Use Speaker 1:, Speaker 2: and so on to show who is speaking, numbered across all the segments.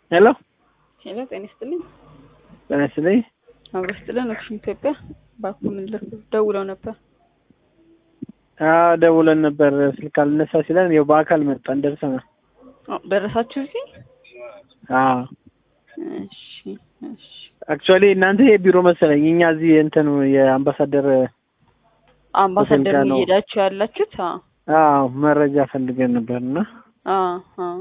Speaker 1: ሄሎ
Speaker 2: ሄሎ ጤና ይስጥልኝ።
Speaker 1: ጤና ይስጥልኝ።
Speaker 2: አብሮ ይስጥልን። ኦክሽን ኢትዮጵያ ባኩ ምን ልክ ደውለው ነበር።
Speaker 1: አዎ ደውለን ነበር ስልክ አልነሳ ሲለን ያው በአካል መጣን ደርሰናል።
Speaker 2: አዎ፣ ደረሳችሁ እዚህ?
Speaker 1: አዎ
Speaker 2: እሺ እሺ።
Speaker 1: አክቹዋሊ እናንተ የቢሮ መሰለኝ እኛ እዚህ እንትን የአምባሳደር
Speaker 2: አምባሳደር
Speaker 1: ሆቴል ጋር ነው።
Speaker 2: እየሄዳችሁ ያላችሁት? አዎ
Speaker 1: አዎ መረጃ ፈልገን ነበር እና
Speaker 2: አዎ አዎ።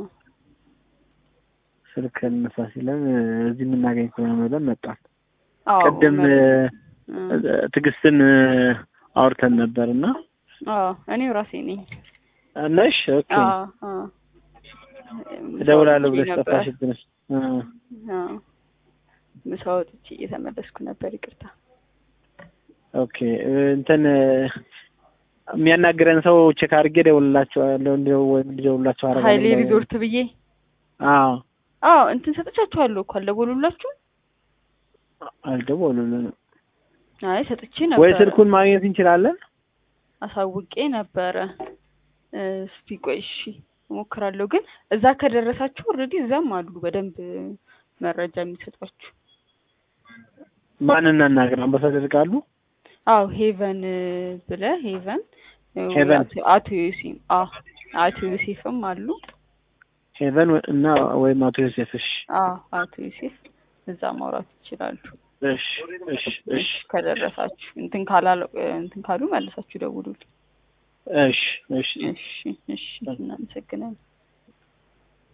Speaker 1: ስልክ አልነሳ ሲለን እዚህ የምናገኝ ከሆነ ብለን መጣን።
Speaker 2: አዎ
Speaker 1: ቅድም
Speaker 2: መረ-
Speaker 1: ትዕግስትን አውርተን ነበር እና
Speaker 2: አዎ እኔው ራሴ ነኝ።
Speaker 1: ነሽ ኦኬ
Speaker 2: አዎ አዎ።
Speaker 1: እደውላለሁ ብለሽ
Speaker 2: ነበር።
Speaker 1: ጠፋሽብን። አዎ
Speaker 2: አዎ ምሳ ወጥቼ እየተመለስኩ ነበር። ይቅርታ።
Speaker 1: ኦኬ እንትን የሚያናግረን ሰው ቼክ አድርጌ እደውልላቸዋለሁ እንዲደው- ወይም እንዲደውልላቸው አደርጋለሁ።
Speaker 2: ሀይሌ ሪዞርት ብዬ
Speaker 1: አዎ
Speaker 2: አዎ እንትን ሰጥቻችኋለሁ እኮ አልደወሉላችሁ?
Speaker 1: አልደወሉልንም።
Speaker 2: አይ ሰጥቼ ነበር።
Speaker 1: ወይ ስልኩን ማግኘት እንችላለን?
Speaker 2: አሳውቄ ነበረ። እስቲ ቆይ እሺ እሞክራለሁ። ግን እዛ ከደረሳችሁ ኦልሬዲ እዛም አሉ በደንብ መረጃ የሚሰጧችሁ።
Speaker 1: ማን እናናገር? አምባሳደር ቃሉ
Speaker 2: አዎ ሄቨን ብለ ሄቨን
Speaker 1: ሄቨን።
Speaker 2: አቶ- አቶ ዮሴፍ አዎ አቶ ዮሴፍም አሉ።
Speaker 1: ሄቨን እና ወይም አቶ ዮሴፍ። እሺ
Speaker 2: አዎ አቶ ዮሴፍ እዛ ማውራት ይችላሉ።
Speaker 1: እሺ እሺ እሺ
Speaker 2: ከደረሳችሁ እንትን ካላለ እንትን ካሉ መልሳችሁ ደውሉልኝ።
Speaker 1: እሺ እሺ
Speaker 2: እሺ እሺ እናመሰግናለን።